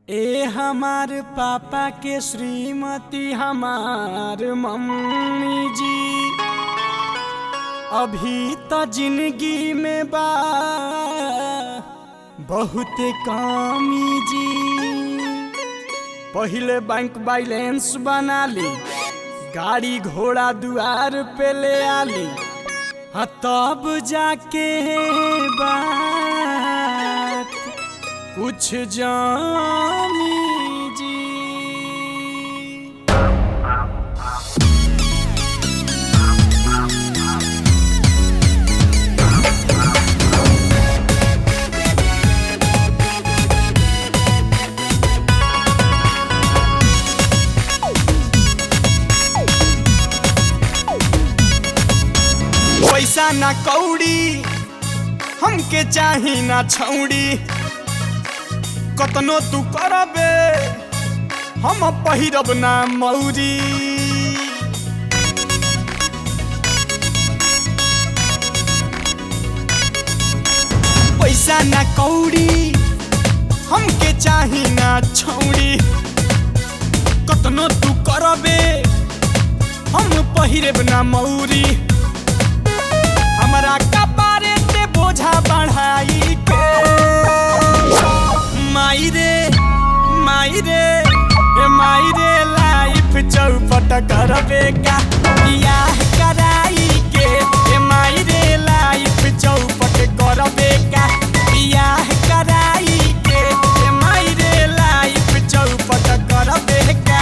ए हमार पापा के श्रीमती हमार मम्मी जी अभी तो जिंदगी में बा बहुत कमी जी पहिले बैंक बैलेंस बना ली गाड़ी घोड़ा दुआर पे ले आली हाँ तब जाके बात कुछ जानी जी पैसा ना कौड़ी हमके चाही ना छौड़ी कतनो तू करबे हम पहिरब ना मौरी पैसा ना कौड़ी हमके चाही ना छौड़ी कतनो तू करबे हम पहिरब ना मौरी हमरा कपारे ते बोझा बढ़ाई के माई रे माई रे ए माई रे लाइफ चौपट करबे का बियाह कराई के ए माई रे लाइफ चौपट करबे का बियाह कराई के ए माई रे लाइफ चौपट करबे का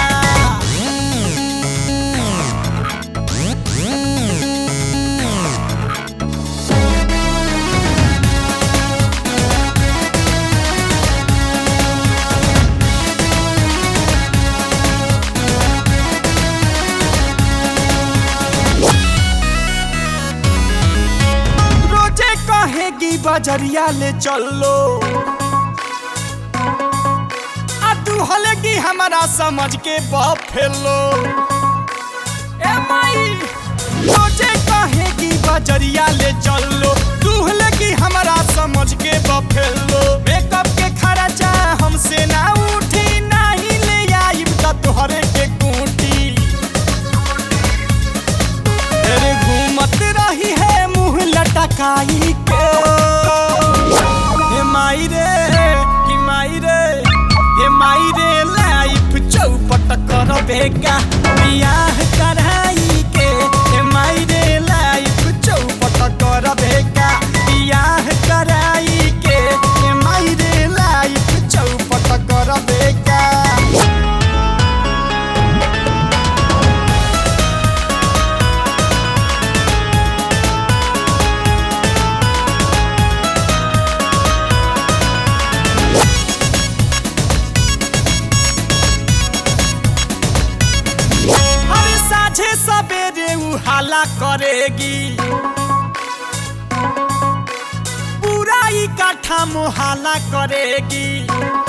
रोजे कहेगी बजरिया ले चलो आ तू हलेगी हमारा समझ के बफेलो ए माई रोजे कहेगी बजरिया ले चलो तू हलेगी हमारा समझ के बफेलो मेकअप के खर्चा हमसे ना उठी नहीं ले आइब त तोहरे के कूटी तेरे घूमत रही है मुंह लटकाई के हे माई रे कि माई रे हे माई रे लाइफ चौपट कर बेगा बियाह कराई के हे माई रे लाइफ चौपट कर बेगा बियाह कराई के हे माई रे लाइफ चौपट कर बेगा हर साझे सवेरे उ हाला करेगी पूरा इकट्ठा मोहाला करेगी